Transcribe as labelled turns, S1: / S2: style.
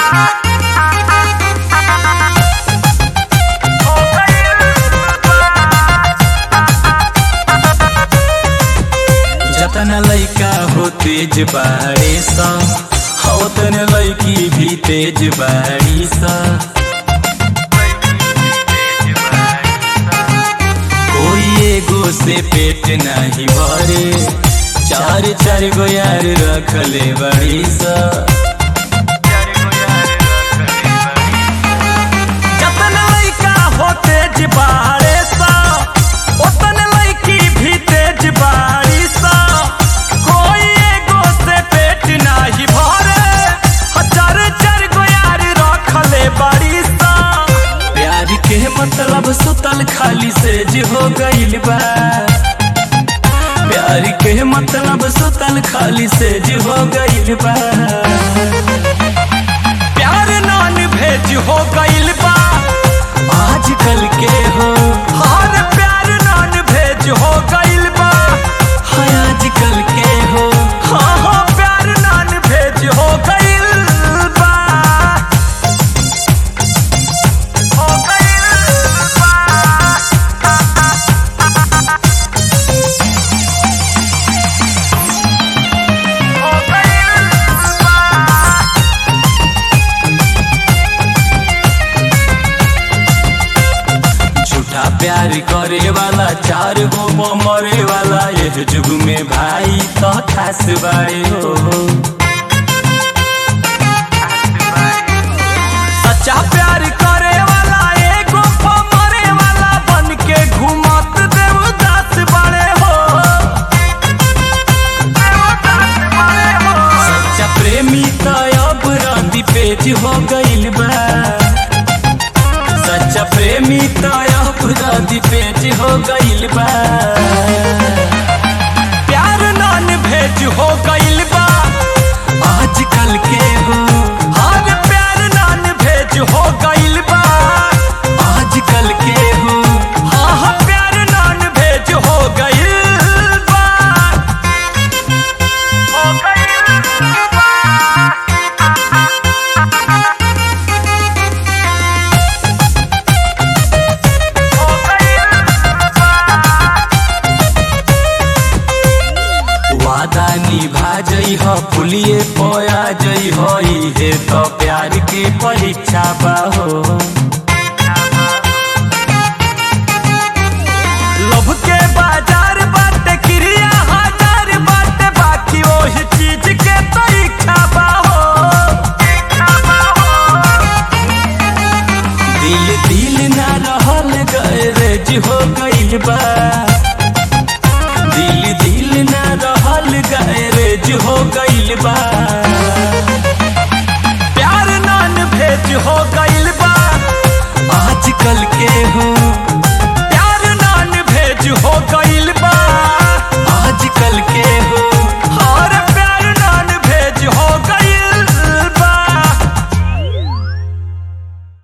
S1: जतन लैका हो तेज बाड़ी सा होतन लैकी भी तेज बाड़ी सा कोई एगो से पेट नहीं भरे चार चार गो यार रखले बड़ी सा
S2: जतन लइका हो तेज बाड़े सा ओतन लइकी भी तेज बाड़ी सा कोई एगो से पेट नाही भरे हजार चार गो यार रखले बाड़ी सा
S1: प्यार के मतलब सुतल खाली से जो हो गइल बा प्यार के मतलब सुतल खाली से जो हो गइल बा
S2: प्यार नान भेज हो गइल बा
S1: आजकल के हो
S2: हर प्यार नान भेज हो गइल बा
S1: हाय आजकल के हो
S2: हाँ हाँ प्यार नान भेज हो गइल बा हो गइल बा हो गइल बा
S1: झूठा प्यार करे वाला चार गो मरे वाला ये जुग में भाई तो खास बाड़े हो
S2: सच्चा प्यार करे वाला एगो मरे वाला बन के घूमत देवदास बड़े हो देवदास बड़े हो
S1: सच्चा प्रेमी तो अब रांदी पेज हो गइल बा सच्चा प्रेमी तो अब रांदी पेज हो गइल बा
S2: प्यार नान भेज हो गइल बा
S1: आजकल के हो
S2: हर प्यार नान भेज हो गइल बा
S1: आजकल के हो
S2: हाँ हाँ प्यार नान भेज हो गइल बा हो गइल बा हो गइल बा
S1: वादा निभा जई हो पुलिए पोया जई हो इहे तो प्यार के परीक्षा बा हो
S2: लव के बाजार बाटे क्रिया हजार बाटे बाकी ओही चीज के तो इच्छा बा हो इच्छा बा हो
S1: दिल दिल ना रहल गैरेज हो गइल बा दिल दिल ना रहल गैरेज हो गइल बा
S2: प्यार नान भेज हो गइल बा
S1: आजकल के हो